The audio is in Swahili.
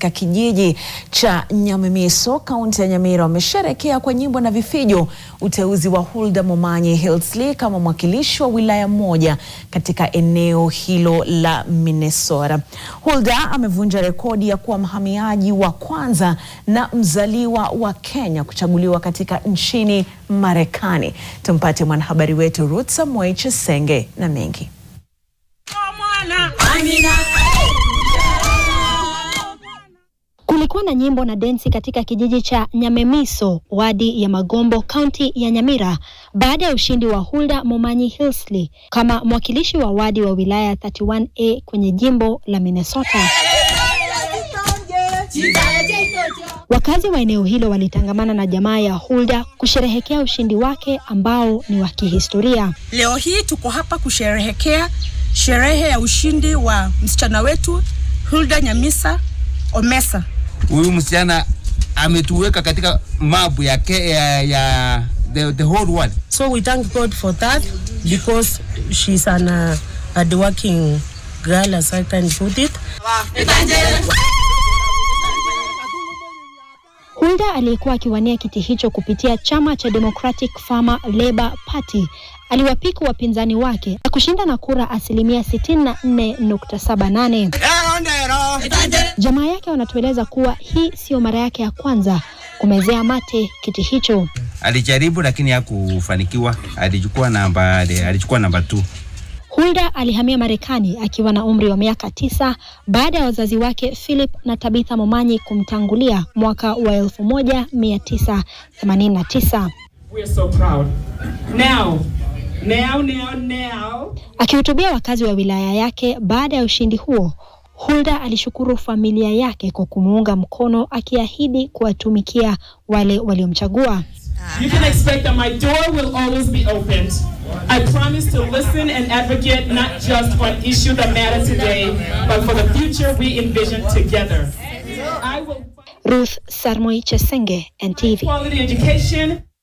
katika kijiji cha Nyamimiso, kaunti ya Nyamira wamesherekea kwa nyimbo na vifijo uteuzi wa Hulda Momanyi Hillsley kama mwakilishi wa wilaya moja katika eneo hilo la Minnesota. Hulda amevunja rekodi ya kuwa mhamiaji wa kwanza na mzaliwa wa Kenya kuchaguliwa katika nchini Marekani. Tumpate mwanahabari wetu Ruth Samuel Chesenge na mengi. Kulikuwa na nyimbo na densi katika kijiji cha Nyamemiso, wadi ya Magombo, kaunti ya Nyamira, baada ya ushindi wa Hulda Momanyi Hillsley kama mwakilishi wa wadi wa wilaya 31A kwenye jimbo la Minnesota. Wakazi wa eneo hilo walitangamana na jamaa ya Hulda kusherehekea ushindi wake ambao ni wa kihistoria. Leo hii tuko hapa kusherehekea sherehe ya ushindi wa msichana wetu Hulda Nyamisa Omesa. Huyu msichana ametuweka katika mapu ya, ke, ya, ya the, the whole world. So we thank God for that because she's an uh, hardworking girl as I can put it. Hulda aliyekuwa akiwania kiti hicho kupitia chama cha Democratic Farmer Labour Party aliwapiku wapinzani wake na kushinda na kura asilimia 64.78. Jamaa yake wanatueleza kuwa hii sio mara yake ya kwanza kumezea mate kiti hicho. Alijaribu lakini hakufanikiwa. Alichukua namba alichukua namba 2. Hulda alihamia Marekani akiwa na umri wa miaka tisa baada ya wazazi wake Philip na Tabitha Momanyi kumtangulia mwaka wa 1989. We're so proud. Now, now, now, now. Akihutubia wakazi wa wilaya yake baada ya ushindi huo, Hulda alishukuru familia yake kwa kumuunga mkono akiahidi kuwatumikia wale waliomchagua. You can expect that my door will always be opened. I promise to listen and advocate not just for an issue that matters today, but for the future we envision together. I will Ruth Sarmoi Chesenge, NTV. quality education